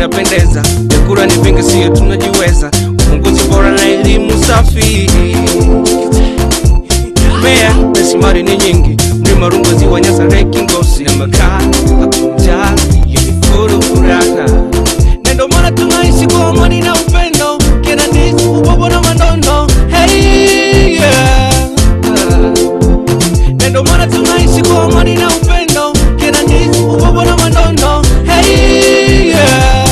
inapendeza vyakula ni vingi sio tunajiweza ufunguzi bora na elimu safi mea mesimari ni nyingi mlima rungozi wa nyasareki ngosi na makaa akuja yenifuru furaha na ndo maana tunaishi kwa amani na upendo kina ndizi ubobo na mandondo hey, yeah. na ndo maana tunaishi kwa amani na upendo kina ndizi ubobo na mandondo hey, yeah.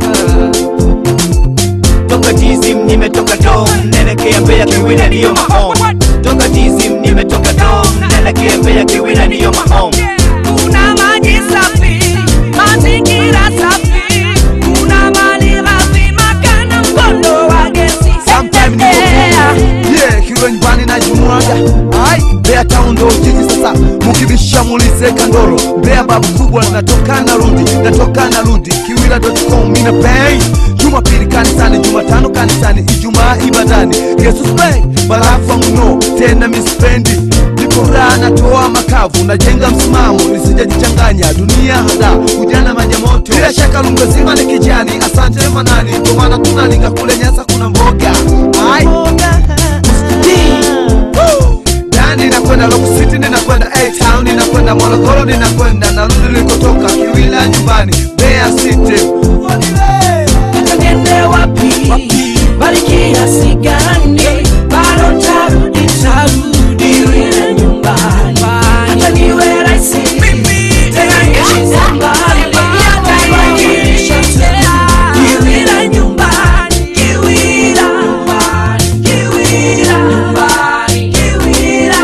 toka tizim nimetoka dom naelekea Mbeya kiwina ndiyo mahom toka tizim nimetoka dom naelekea Mbeya kiwina ndiyo mahom kuna maji safi, mazingira safi, kuna mali ghafi, makana mkondo wa gesi. Sometime niko Yeah. Kongo. Yeah, kiwe nyumbani na jumuaga ai Mbeya town ndo jiji sasa mukibisha mulize kandoro Mbeya babu kubwa natoka na rudi natoka na rudi kiwila.com mina pay Jumapili kanisani Jumatano kanisani Ijumaa ibadani Yesu spray barafa mno tena mispendi Niko raha natoa makavu najenga msimamo nisijajichanganya dunia hada ujana maji ya moto bila shaka lungo zima ni kijani asante manani ndio maana tunalinga kule nyasa kuna mboga ai Woo! Dani ninakwenda Rock City, ninakwenda A-Town, ninakwenda Morogoro, ninakwenda narudi nilikotoka Kiwila nyumbani Mbeya City. Tuende wapi? Bali kiasi gani? Bado tarudi, tarudi ile nyumbani. Hata niwe rais, tena nchi za mbali, nitawakilisha tena. Kiwila nyumbani, Kiwila, Kiwila, Kiwila.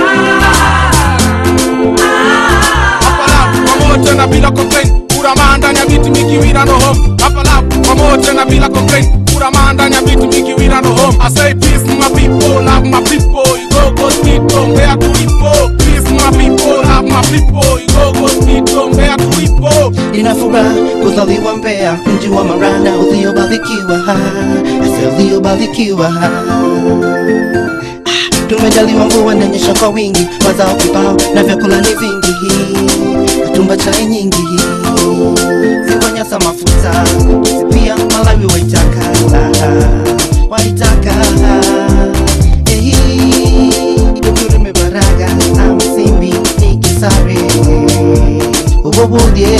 pamoja na bila complain kura ndani ya biti mikiwira no home hapa lap pamoja na bila complain kura ndani ya biti mikiwira no home I say peace my people love my people you go go tito mbea tulipo peace my people love my people you go go tito mbea tulipo Nina furaha kuzaliwa Mbeya, mji wa Marana uliobarikiwa, hasa uliobarikiwa. Ah, Tumejaliwa mvua inanyesha kwa wingi, mazao kibao na vyakula ni vingi, katumba chai nyingi, ziwa Nyasa mafuta, Kisi pia Malawi waitaka, waitaka Ehi, Dodoma Mbaraga, Amsimbi, Nikisare ubobodie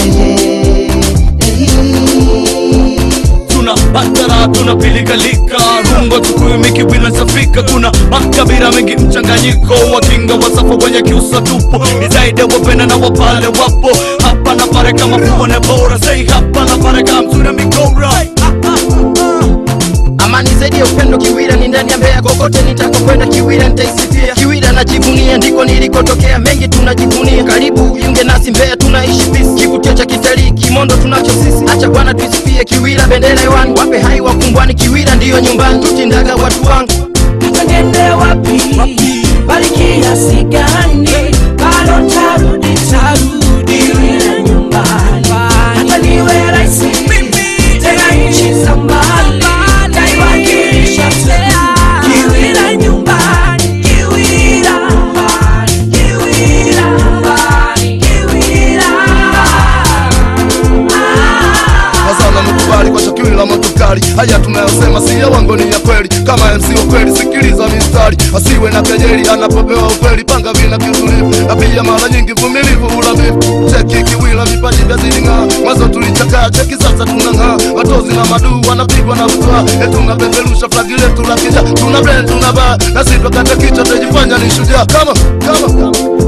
tuna batara tuna pilikalika rungo tukuyu mikiwila safika kuna makabila mengi mchanganyiko wakinga wasafa wenye kiusa tupo ni zaidi ya wapenda na wapale wapo hapa na pare kama fuone bora sei hapa na pare kama mzuri mikora amani zaidi ya upendo kiwira ni ndani ya Mbeya kokote nitakokwenda kiwira nitaisifia kiwira najivunia ndiko nilikotokea mengi tunajivunia karibu ujiunge nasi Mbeya tunaishi peace kivutio cha kitalii kimondo tunacho sisi acha bwana tuisifie kiwira bendera hewani wape hai wakumbwani kiwira ndiyo nyumbani tutindaga watu wangu Tuende wapi? Bali kiasi gani? Bado tarudi, tarudi ile nyumbani. Hata niwe rais, tena nchi za mbali, nitaiwakilisha tena. Kiwira nyumbani, Kiwira, Kiwira, Kiwira. Mazana mkubali kwa shakili la matokali haya tunayosema si ya wango ni ya kweli kama MC wa kweli sikiliza mistari asiwe na kejeli anapopewa ukweli panga vina kiutulivu na pia mara nyingi vumilivu ulavivu cheki kiwila vipaji vya ziling'aa mwanzo tulichakaa cheki sasa tunang'aa matozi na maduu wanapigwa na butwa etunapeperusha flagi letu la kija tuna blend tuna baa na sitwa kata kichwa tajifanya ni shujaa kama kama kama